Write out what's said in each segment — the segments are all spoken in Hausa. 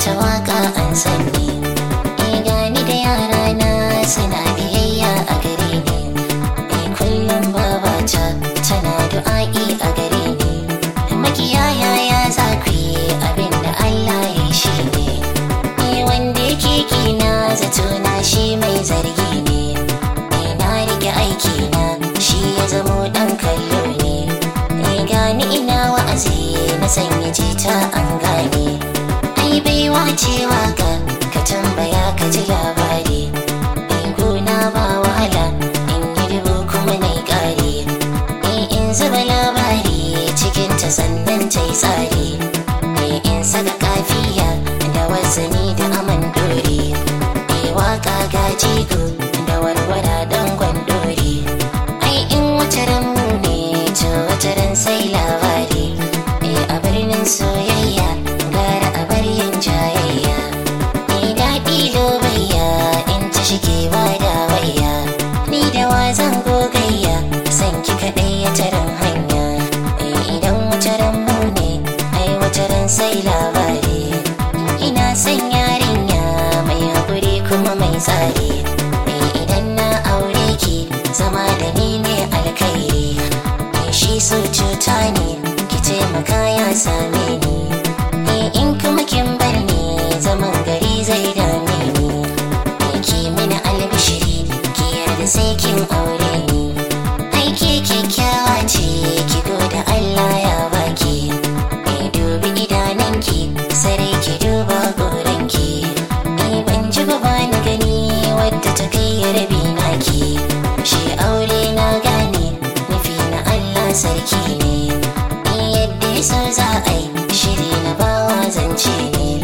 ta waka an sanni eh gani da yara na suna biyayya a gare ni eh kullum babata tana du'a'i a gare ni makiyaya ya za ku yi abin da Allah ya shi ne eh wanda yake kina zato na shi mai zargi ne eh na rike aiki na shi ya zamo dan kallo ne eh gani ina wa'azi na sanya jita an gane ai baiwa cewa ka ka tambaya ka ji labari in gona ba wahala in yi dubu kuma na kare eh in zuba labari cikin ta sannan ta yi tsari eh in saka kafiya da wasanni da aman dore eh waka ga jigo da warwara don gwandore ai in wata mu ne to wata ran sai labari eh a birnin soyayya gara a bar yin jayayya eh daɗi lobayya in ta shige ba da wayya ni da wa zan gogayya san ki kaɗai ya taran hanya eh idan wata ran mu ne ai wata ran sai labari ina son yarinya mai haƙuri kuma mai tsari eh idan na aure ki zama da ni ne alkhairi eh shi so cuta ne ki taimaka ya same ni eh in kuma kin bar ni zaman gari zai dame ni eh ki mini albishiri ki yarda sai kin aure ni ai ke kyakkyawa ce ki gode Allah ya baki eh dubi idanunki sarai ki duba goranki eh ban ji ba ba ni gani wadda ta kai ya rabi naki shi aure na gane nufi na Allah sarki ne eh yadda ya so za a yi shiri na bawa zance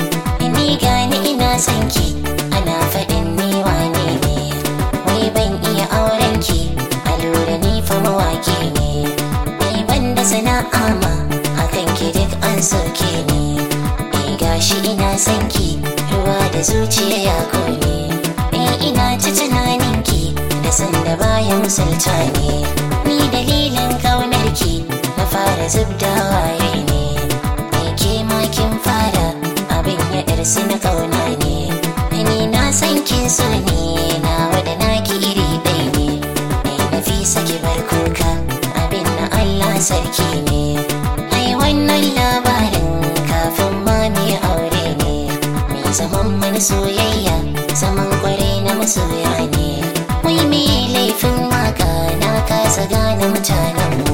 ne ni gani ina son ki ana faɗin ni wane ne wai ban iya auren ki a lura ni fa mawaki ne ni ban da sana'a ma hakan ki duk an soke ni ni gashi ina son ki ruwa da zuciya ya kone ni ina ta tunanin ki da sanda baya misalta ne ni dalilin kaunar ki na fara zubda waye ne ni ke ma kin fara abin ya ɗarsu na kauna ne ni na san kin so ne na wada naki iri ɗaya ne ni na fi saki bar kuka abin na Allah sarki ne ai wannan labarin kafin ma mu yi aure ne mai zaman mana soyayya zaman kwarai na masoya ne wai me laifin waka na kasa gane mutanen mu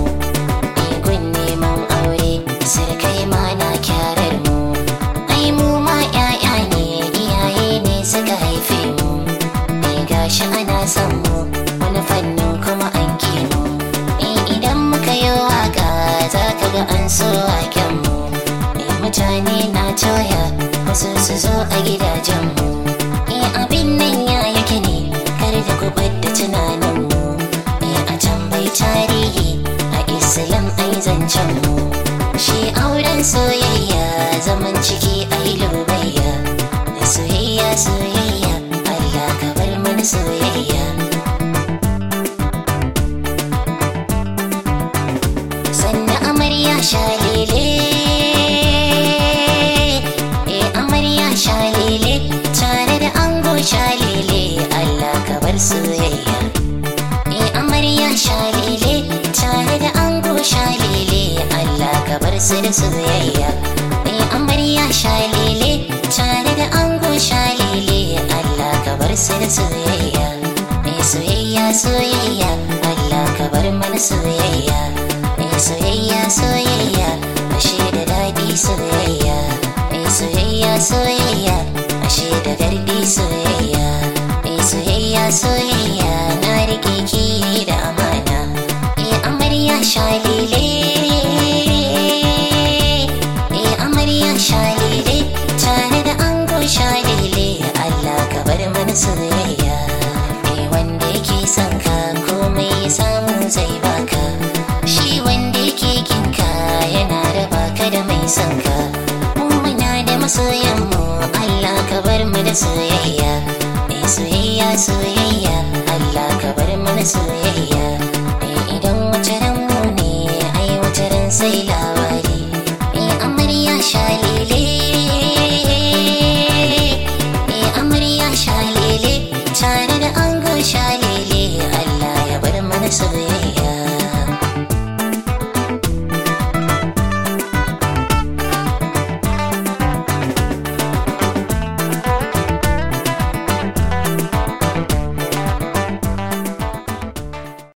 gun neman aure sirkai ma na kyarar mu ai mu ma 'ya'ya ne iyaye ne suka haife mu ai gashi ana son mu wani fannin kuma an ki mu eh idan muka yi waka za ka ga an so waken mu eh mutane na toya wasu su zo a gidajen mu eh abin nan ya yake ne kar da ku da tunanin mu eh a tambayi tarihi a islam ai zancen mu shi auren soyayya zaman ciki ai lobayya soyayya soyayya Allah ka bar mana soyayya sannan amarya shalele eh amarya shalele tare da ango shalele Allah ka bar soyayya eh amarya shalele tare da ango shalele Allah ka bar su da soyayya eh amarya shalele tare da ango shalele Allah ka bar su da soyayya eh soyayya soyayya Allah ka bar mana soyayya eh soyayya soyayya ashe da daɗi soyayya eh soyayya soyayya ashe da gardi soyayya eh soyayya soyayya na rike ki da amana eh amarya shalile eh amarya shalile tare da ango shalile Allah ka bar mana soyayya eh wanda yake son ka komai ya samu zai baka shi wanda yake kinka yana raba ka da mai son ka mu muna da masoyan mu Allah ka bar mu da soyayya eh soyayya soyayya Allah ka bar mu da soyayya eh idan wata ran mu ne ai wata ran sai la